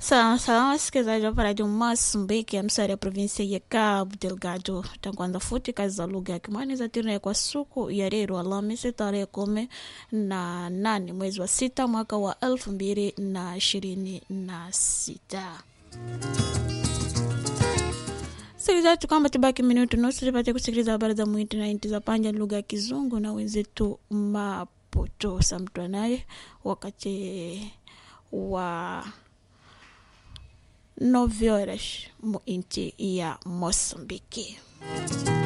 Salama wasikilizaji wa Radio Mozambique, msari ya provinsia ya Cabo Delgado. Tanguanza futi kazi za lugha ya Kimwani za tirne kwa suku ya leo Alhamisi tarehe kumi na nane mwezi wa sita mwaka wa elfu mbili na ishirini na sita. Sikilizaji, kwamba tubaki minutu nusu tupate kusikiliza habari za mwiti na inti za panja lugha ya Kizungu na wenzetu Maputo samtwa naye wakati wa nove horas mu inti ya Moçambique.